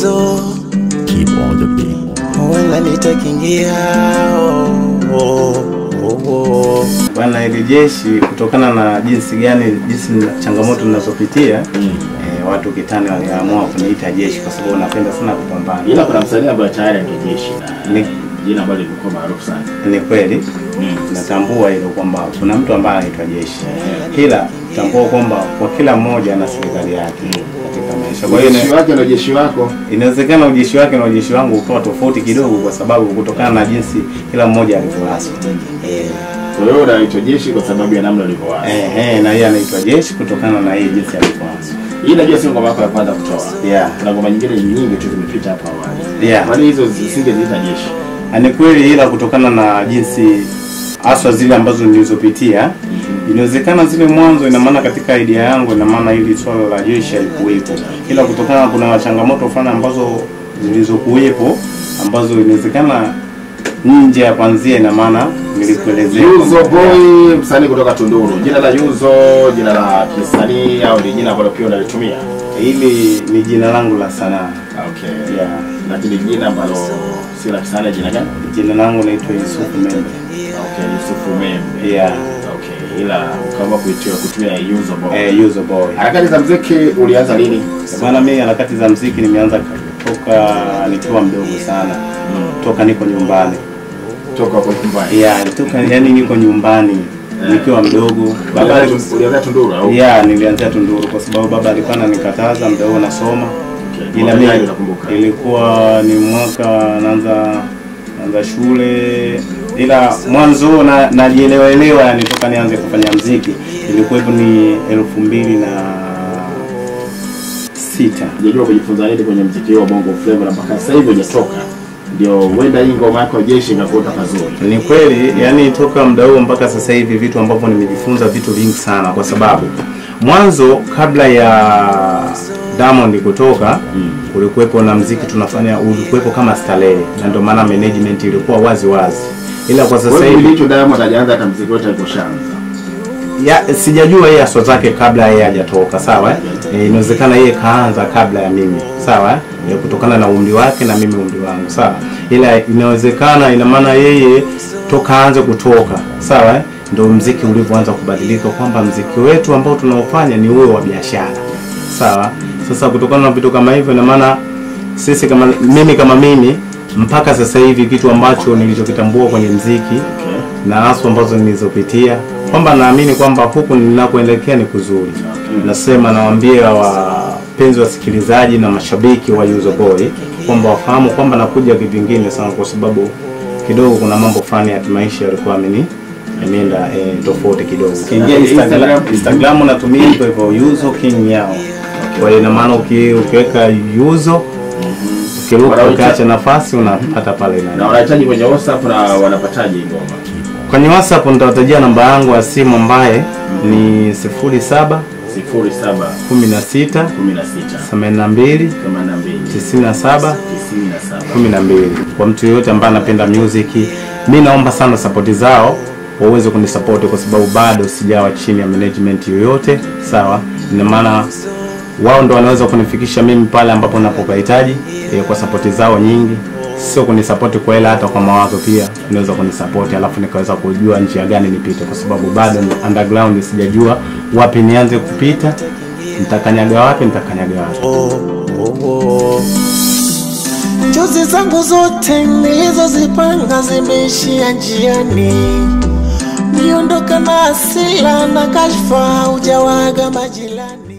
yuzo Keep on the beat. wala nitakingia oh, oh, oh, oh. Bwana hili jeshi kutokana na jinsi gani jinsi na- changamoto ninazopitia eh, watu kitani waliamua kuniita jeshi kwa sababu napenda sana kupambana. Ila kuna msanii ambaye tayari angejeshi na Ni- jina ambalo limekuwa maarufu sana. Ni kweli natambua hilo kwamba kuna mtu ambaye anaitwa jeshi, ila tambua kwamba kwa kila mmoja ana serikali yake katika maisha. Kwa hiyo Jeshi ina- wake na jeshi wako inawezekana ujeshi wake na ujeshi wangu ukawa tofauti kidogo, kwa sababu kutokana na jinsi kila mmoja alivyoaswa. Eh, kwa hiyo unaitwa jeshi kwa sababu ya namna ulivyowaza. eh, eh, na yeye anaitwa jeshi kutokana na yeye jinsi alivyoaswa. Hii najua sio ngoma yako ya kwanza kutoa. Yeah. Kuna ngoma nyingine nyingi tu zimepita hapo awali. Yeah. Kwani hizo zisingeziita jeshi? Ah, Ni kweli, ila kutokana na jinsi haswa zile ambazo nilizopitia, inawezekana zile mwanzo, ina maana katika idea yangu, ina maana hili swala la jeshi halikuwepo, ila kutokana kuna changamoto fulani ambazo zilizokuwepo ambazo inawezekana nje ya kwanzia, ina maana nilikuelezea Yuzo kwamba- Boy, msanii kutoka Tunduru. Jina la Yuzo, jina la kisanii au ni jina ambalo pia unalitumia? hili ni jina langu la sanaa Okay. yeah. Lakini jina ambalo si la kisanii jina gani? Jina langu naitwa Yusufu Membe Okay, Yusufu Membe. yeah. Okay, ila ukaamua kuitia kutumia Yuzo Boy. eh, Yuzo Boy. Harakati za muziki ulianza lini? Bwana, mimi harakati za mziki nimeanza toka nikiwa mdogo sana, toka niko nyumbani Toka kwa nyumbani. yeah, toka yani niko nyumbani nikiwa mdogo. Baba ali- Ulianza Tunduru au? yeah, nilianzia Tunduru kwa sababu baba alikuwa ananikataza muda huo nasoma, Okay. ila Mwaka gani mimi unakumbuka? ilikuwa ni mwaka naanza naanza shule, ila mwanzo na najielewa elewa, yani toka nianze kufanya mziki ilikuwa hivyo ni elfu mbili na sita Unajua kujifunza nini kwenye muziki wa Bongo Flava na mpaka sasa hivi hujatoka. Ndio huenda hii ngoma yako jeshi inakuota pazuri. Ni kweli, yani toka muda huo mpaka sasa hivi vitu ambavyo nimejifunza vitu vingi sana, kwa sababu mwanzo kabla ya Diamond kutoka kulikuwepo na mziki tunafanya, ulikuwepo kama starehe, na ndio maana management ilikuwa wazi wazi, ila kwa sasa Wewe hivi hicho Diamond hajaanza hata muziki wote aliposhaanza. ya sijajua yeye aswa zake kabla yeye hajatoka sawa eh? Eh, inawezekana yeye kaanza kabla ya mimi sawa eh? Eh, kutokana na umri wake na mimi umri wangu sawa ila inawezekana ina maana yeye toka aanze kutoka sawa eh? ndio mziki ulivyoanza kubadilika kwamba mziki wetu ambao tunaofanya ni uwe wa biashara sawa sasa kutokana na vitu kama hivyo ina maana sisi kama mimi kama mimi mpaka sasa hivi kitu ambacho nilichokitambua kwenye mziki na haswa ambazo nilizopitia kwamba naamini kwamba huku ninakoelekea ni kuzuri. Nasema nawaambia wapenzi wasikilizaji na mashabiki wa Yuzo Boy kwamba wafahamu kwamba nakuja kivingine sana, kwa sababu kidogo kuna mambo fulani ya kimaisha yalikuwa ameni ameenda eh, tofauti kidogo. Ukiingia Instagram, Instagram natumia hivyo hivyo Yuzo King Yao. Kwa hiyo ina maana uki- ukiweka Yuzo ukiruka Wanaita- ukaacha nafasi unapata pale Na na wanahitaji kwenye WhatsApp na wanapataje hii ngoma? kwenye WhatsApp nitawatajia namba yangu ya simu ambaye ni 07 07 16 16 82 82 97 97 12 kwa mtu yoyote ambaye anapenda music mi naomba sana sapoti zao waweze kunisapoti kwa sababu bado sijawa chini ya management yoyote sawa ina maana wao ndo wanaweza kunifikisha mimi pale ambapo napopahitaji e, kwa sapoti zao nyingi sio kunisapoti kwa hela hata kwa mawazo pia unaweza kunisapoti alafu nikaweza kujua njia gani nipite kwa sababu bado ni underground sijajua wapi nianze kupita nitakanyaga wapi nitakanyaga wapi oh, oh, oh. Njozi zangu zote nilizozipanga zimeishia njiani, niondoka na hasira na kashfa, ujawaga majirani.